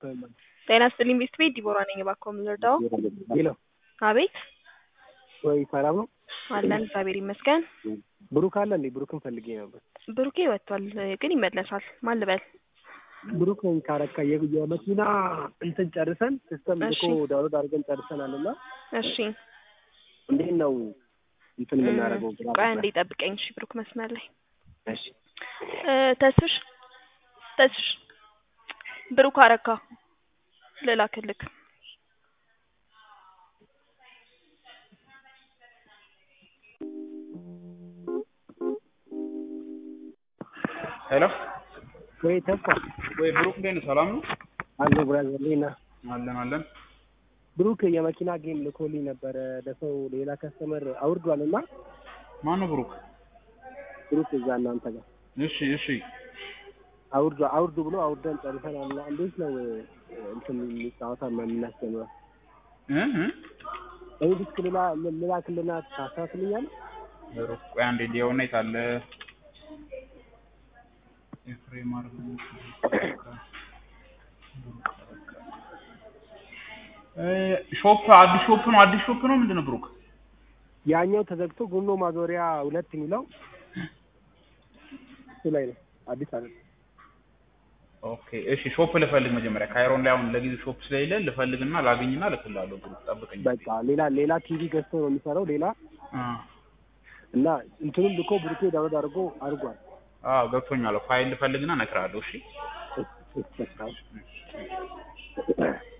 ጤና ይስጥልኝ ቤት ቤት ዲቦራ ነኝ። እባክዎ ምን ልርዳዎ? ሄሎ አቤት ወይ ሰላም ነው? አለን እግዚአብሔር ይመስገን። ብሩክ አለ እንዴ? ብሩክን ፈልጌ ነበር። ብሩኬ ወጥቷል ግን ይመለሳል። ማን ልበል? ብሩክ ነኝ ካረካ የ- የመኪና እንትን ጨርሰን ሲስተም እሺ። ልኮ ዳውንሎድ አድርገን ጨርሰናል እና እሺ እንዴት ነው እንትን እም፣ የምናደርገው? ግራ ቆይ ገባኝ። አንዴ ጠብቀኝ። እሺ ብሩክ መስመር ላይ እሺ እ፣ ተስፍሽ ተስፍሽ ብሩክ አረካ ልላክልክ። ሄሎ ወይ ተስፋ ወይ ብሩክ እንዴት ነህ? ሰላም ነው? አለ ብራዘር ሌና አለን አለን። ብሩክ የመኪና ጌም ልኮልኝ ነበረ ለሰው ሌላ ከስተመር አውርዷል እና ማን ነው ብሩክ? ብሩክ እዛ እናንተ ጋር እሺ እሺ። አውርዱ አውርዱ ብሎ አውርደን ጨርሰናል እና እንዴት ነው እ፣ እንትን ጨዋታ የምናስጀምረው? እ እ እኔ ዲስክ ሌላ ልላክልና ታሳስልኛለህ? ብሩክ ቆይ አንዴ ሊሆን የት አለ? ኤፍሬም አርጉ እ ሾፕ አዲስ ሾፕ ነው አዲስ ሾፕ ነው ምንድን ነው ብሩክ? ያኛው ተዘግቶ ጎኖ ማዞሪያ ሁለት የሚለው እሱ ላይ ነው አዲስ አለ ኦኬ እሺ ሾፕ ልፈልግ መጀመሪያ ካይሮን ላይ አሁን ለጊዜው ሾፕ ስለሌለ ልፈልግና ላግኝና እልክልሃለሁ ብሩክ ጠብቀኝ። በቃ ሌላ ሌላ ቲቪ ገዝቶ ነው የሚሰራው ሌላ አ እና እንትኑን ልኮ ብሩኬ ዳውንሎድ አድርጎ አድርጓል አዎ ገብቶኛል። ፋይል ልፈልግና እነግርሃለሁ። እሺ እስ- እስ- በቃ